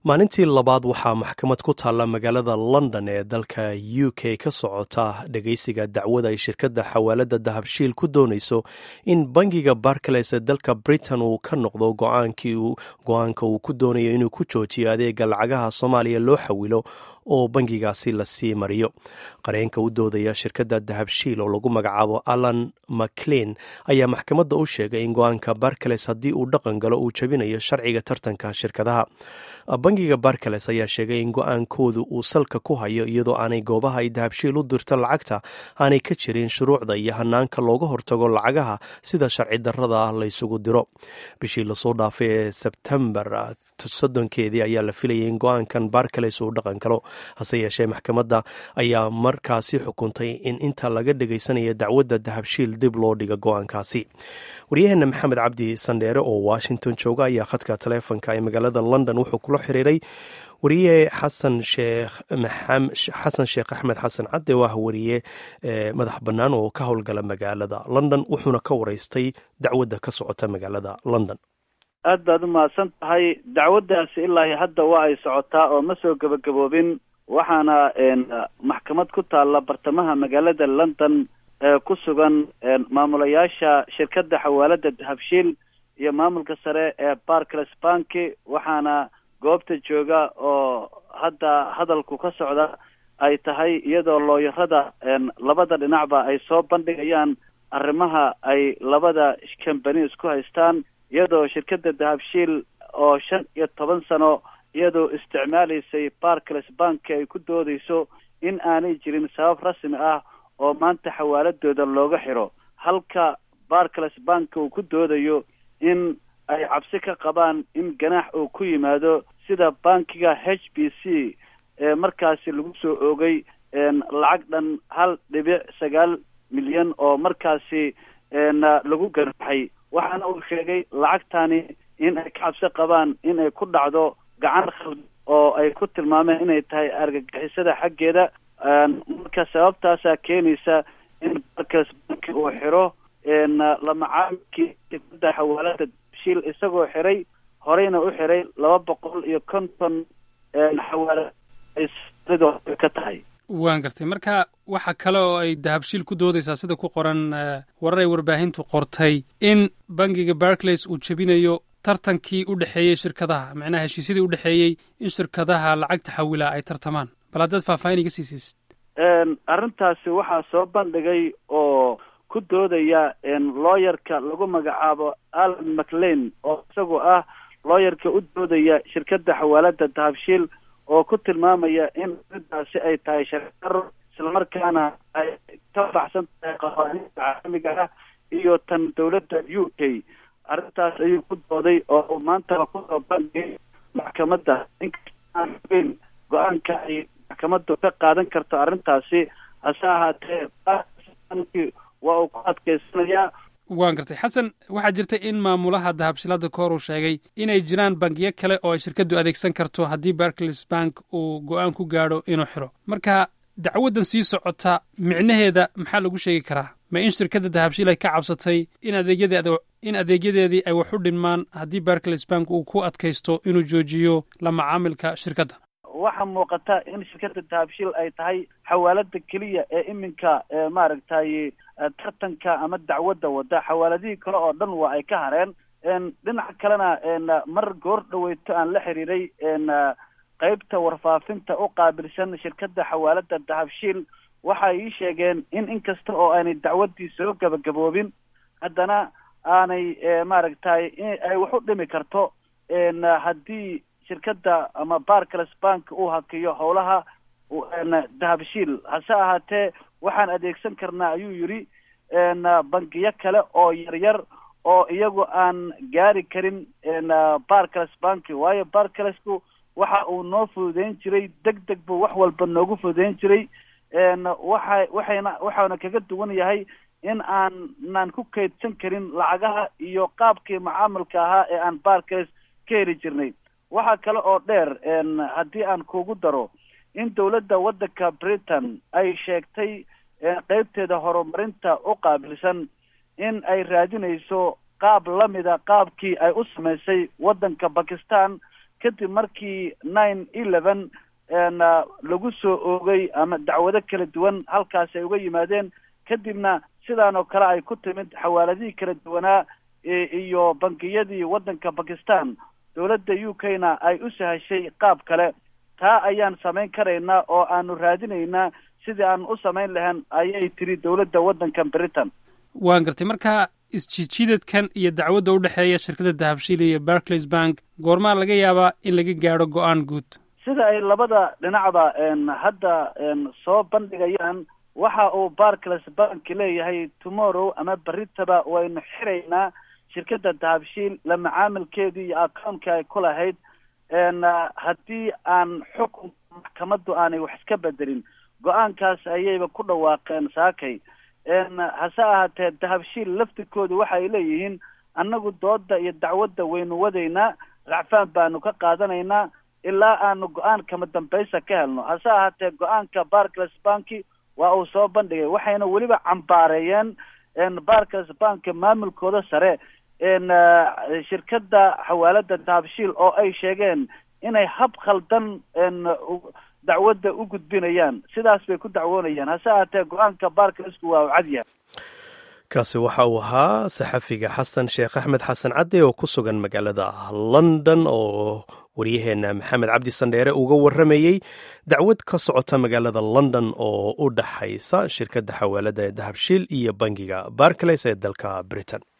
maalintii labaad waxaa maxkamad ku taalla magaalada london ee dalka u k ka socota dhegeysiga dacwada ay shirkadda xawaalada dahabshiil ku doonayso in bangiga barclays ee dalka britain uu ka noqdo go-aanka uu ku doonayo inuu ku joojiyo adeega lacagaha soomaaliya loo xawilo oo bangigaasi lasii mariyo qareenka u doodaya shirkadda dahabshiil oo lagu magacaabo alan maclean ayaa maxkamadda u sheegay in go-aanka barclays haddii uu dhaqan galo uu jabinayo sharciga tartanka shirkadaha bangiga barclays ayaa sheegay in go-aankoodu uu salka ku hayo iyadoo aanay goobaha ay dahabshiil u dirto lacagta aanay ka jirin shuruucda iyo hanaanka looga hortago lacagaha sida sharci darrada ah laysugu diro bishii lasoo dhaafay ee sebtembar soddonkeedii ayaa la filayay in go-aankan barclays uu dhaqan galo hase yeeshee maxkamadda ayaa markaasi xukuntay in inta laga dhegaysanaya dacwadda dahabshiil dib loo dhiga go-aankaasi waryaheena maxamed cabdi sandheere oo washington jooga ayaa khadka taleefonka ee magaalada london wuxuu kula xiriiray wariye xasan sheekh xasan sheekh axmed xasan cadde oo ah wariye madax bannaan oo ka howlgala magaalada london wuxuuna ka wareystay dacwadda ka socota magaalada london aad baad u mahadsan tahay dacwaddaasi ilaa hadda waa ay socotaa oo ma soo gebagaboobin waxaana maxkamad ku taalla bartamaha magaalada london ku sugan maamulayaasha shirkadda xawaalada dahabshiil iyo maamulka sare ee barclays banki waxaana goobta jooga oo hadda hadalku ka socda ay tahay iyadoo looyarada labada dhinacba ay soo bandhigayaan arrimaha ay labada kambani isku haystaan iyadoo shirkadda dahabshiil oo shan iyo toban sano iyadoo isticmaalaysay barclays banki ay ku doodayso in aanay jirin sabab rasmi ah oo maanta xawaaladooda looga xiro halka barclays banki uu ku doodayo in ay cabsi ka qabaan in ganaax uu ku yimaado sida bankiga h b c ee markaasi lagu soo oogay lacag dhan hal dhibic sagaal milyan oo markaasi lagu ganaaxay waxaana uu sheegay lacagtani in ay ka cabsi qabaan in ay ku dhacdo gacan khaldan oo ay ku tilmaameen inay tahay argagixisada xaggeeda marka sababtaasaa keenaysa in barclays banki uu xiro lamacaamilkii shirkada xawaalada shiil isagoo xiray horeyna u xiray laba boqol iyo konton xawaalad ay ka tahay waan gartay marka waxa kale oo ay dahabshiil ku doodaysaa sida ku qoran warar ay warbaahintu qortay in bangiga barclays uu jebinayo tartankii u dhexeeyey shirkadaha macnaha heshiisyadii u dhexeeyey in shirkadaha lacagta xawila ay tartamaan bal haddaad faahfaahin iga siisaysid arrintaasi waxaa soo bandhigay oo ku doodaya looyarka lagu magacaabo alan maclean oo isagoo ah looyarka u doodaya shirkadda xawaalada dahabshiil oo ku tilmaamaya in arrintaasi ay tahay sharcidaro islamarkaana ay ka baxsan tahay qawaaniinta caalamiga ah iyo tan dowladda u k arrintaas ayuu ku dooday oo maantaba kusoo bandhigay maxkamadda inkastaan ogeyn go-aanka ay maxkamaddu ka qaadan karto arrintaasi hase ahaatee waa uu ku adkaysanayaa waan gartay xasan waxaa jirta in maamulaha dahabshilada koor uu sheegay inay jiraan bangiyo kale oo ay shirkaddu adeegsan karto haddii barclays bank uu go-aan ku gaadho inuu xiro marka dacwaddan sii socota micnaheeda maxaa lagu sheegi karaa ma in shirkadda dahabshiil ay ka cabsatay in adeegyadeed in adeegyadeedii ay wax u dhinmaan haddii barclays bank uu ku adkaysto inuu joojiyo la macaamilka shirkadda waxaa muuqata in shirkadda dahabshiil ay tahay xawaalada keliya ee iminka maaragtay tartanka ama dacwadda wada xawaaladihii kale oo dhan waa ay ka hareen dhinaca kalena mar goor dhaweyto aan la xiriiray qeybta warfaafinta u qaabilsan shirkadda xawaalada dahabshiil waxay ii sheegeen in inkasta oo aanay dacwaddii soo gabagaboobin haddana aanay maaragtay ay wax u dhimi karto haddii shirkadda ama barclays bank uu hakiyo howlaha dahabshiil hase ahaatee waxaan adeegsan karnaa ayuu yidhi bangiyo kale oo yaryar oo iyagu aan gaari karin barclays banki waayo barclaysku waxa uu noo fududeyn jiray deg deg buu wax walba noogu fududeyn jiray waxa waxayna waxaana kaga duwan yahay in aanan ku kaydsan karin lacagaha iyo qaabkii macaamilka ahaa ee aan barclays ka heli jirnay waxaa kale oo dheer haddii aan kugu daro in dowladda waddanka britain ay sheegtay qeybteeda horumarinta u qaabilsan in ay raadinayso qaab lamida qaabkii ay u samaysay waddanka bakistan kadib markii nine eleven lagu soo oogay ama dacwado kala duwan halkaasi ay uga yimaadeen kadibna sidaan oo kale ay ku timid xawaaladihii kala duwanaa iyo bangiyadii waddanka bakistan dowladda u k na ay u sahashay qaab kale taa ayaan samayn karaynaa oo aanu raadinaynaa sidii aan u samayn lahayn ayay tiri dowladda waddanka britain waan gartay marka isjiidjiidadkan iyo dacwadda u dhexeeya shirkadda dahabshiil iyo barclays bank goormaa laga yaabaa in laga gaadho go-aan guud sida ay labada dhinacba hadda soo bandhigayaan waxa uu barclays bank leeyahay tomorrow ama berritaba waynu xiraynaa shirkadda dahabshiil la macaamilkeedii iyo accountka ay ku lahayd haddii aan xukun maxkamaddu aanay wax iska bedelin go-aankaas ayayba ku dhawaaqeen saakay hase ahaatee dahabshiil laftirkoodu waxay leeyihiin annagu dooda iyo dacwadda waynu wadaynaa racfaan baanu ka qaadanaynaa ilaa aanu go-aan kama dambaysa ka helno hase ahaatee go-aanka barclays banki waa uu soo bandhigay waxayna weliba cambaareeyeen barclays bank maamulkooda sare shirkadda xawaalada dahabshiil oo ay sheegeen inay hab khaldan dacwadda u gudbinayaan sidaas bay ku dacwoonayaan hase ahaatee go-aanka barclaysku waa u cadyahay kaasi waxa uu ahaa saxafiga xasan sheekh axmed xasan cadde oo ku sugan magaalada london oo waryaheena maxamed cabdi sandheere uga warramayey dacwad ka socota magaalada london oo u dhaxaysa shirkadda xawaalada ee dahabshiil iyo bangiga barclays ee dalka britain